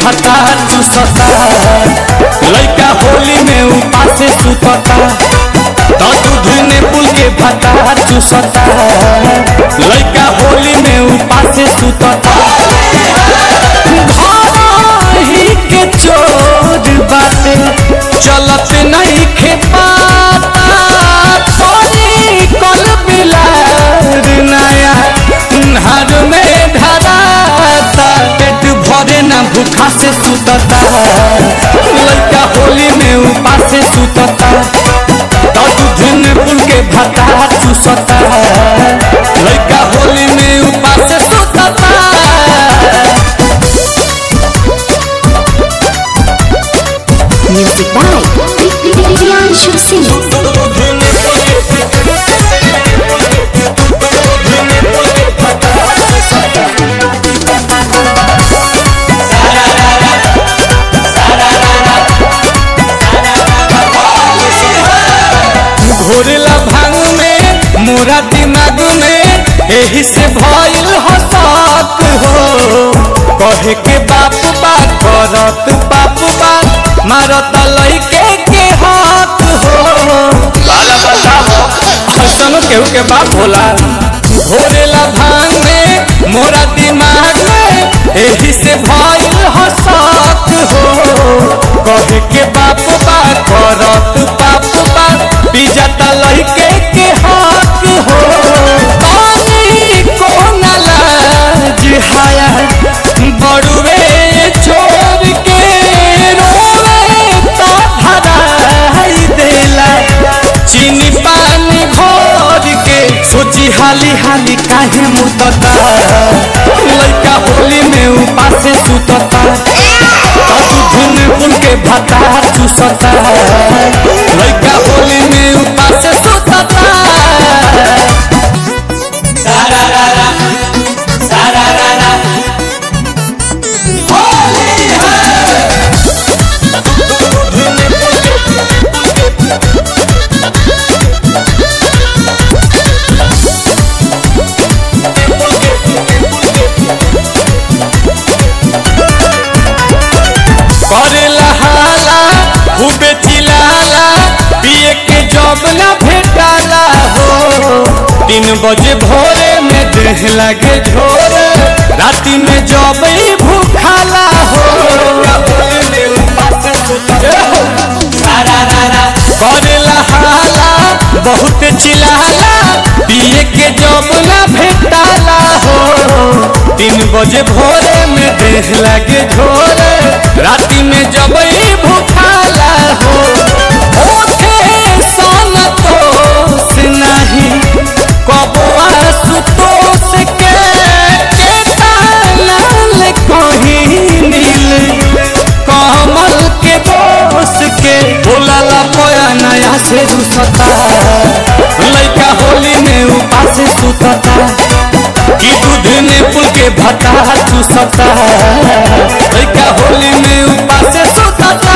भता चूसता लइका होली में उपास सुतता तो दूध ने पुल के भता चूसता लइका होली में उपास सुतता घरही के चोर बाटे चलत नहीं खे पाता तोरी कल बिलार नया नहर में धराता पेट भरे ना भूखा से सुतता लड़का होली में उपास से सुतता तो दूध में पुल के भता चूसता लड़का होली में उपास से सुतता Music by Priyanshu Singh. घोरला भांग में मोरा दिमाग में एही से भइल हसक हो कहे के बाप बा करत बाप बा मारत लइके के हक हो लाला बताओ हसन केहू के बाप होला घोरेला भांग में मोरा दिमाग में एही से भइल हसक हो कहे के बाप बा करत बाप बा पिजता लइके के हक हो पानी को न लाज हाया बड़ुए छोड़ के रोवे तो धराई देला चीनी पानी घोर के सोची हाली हाली काहे मुतता लइका होली में उपास सुतता धुन पुल के भता चूसता लइका होली में उपास सुतता सारा रारा सारा रारा होली है करेला हाला खूबे चिलाला पिए के जब ना भेटाला हो तीन बजे भोरे में देह लगे झोर राति में जब ही भूखाला हो करेला हाला बहुत चिलाला पिए के जब ना भेटाला हो तीन बजे भोरे में देह लगे झोर राति में जब ही भूखाला हो ओठे सन तोस नहीं कबुआ सुतोस के के तालाल कहीं नील कमल के दोस के बोलाला पोया नया से रुसता लइका होली में उपास सुतता कि दूध में पुल के भता चूसता लइका होली में उपास सुतता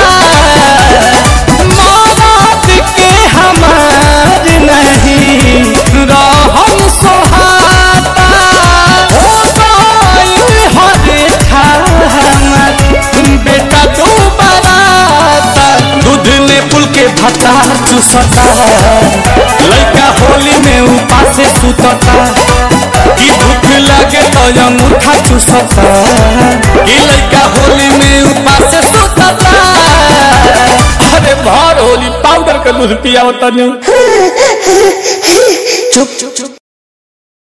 मौत के हमार नहीं रहम सोहाता हो गइल हरे थामत बेटा तू बराता दूध में पुल के भता चूसता लइका होली में उपास सुतता कि भूख लगे तो अंगूठा चूसता कि लइका होली में उपास सुतता अरे भर होली पाउडर का दूध पिया होता नहीं चुप चुप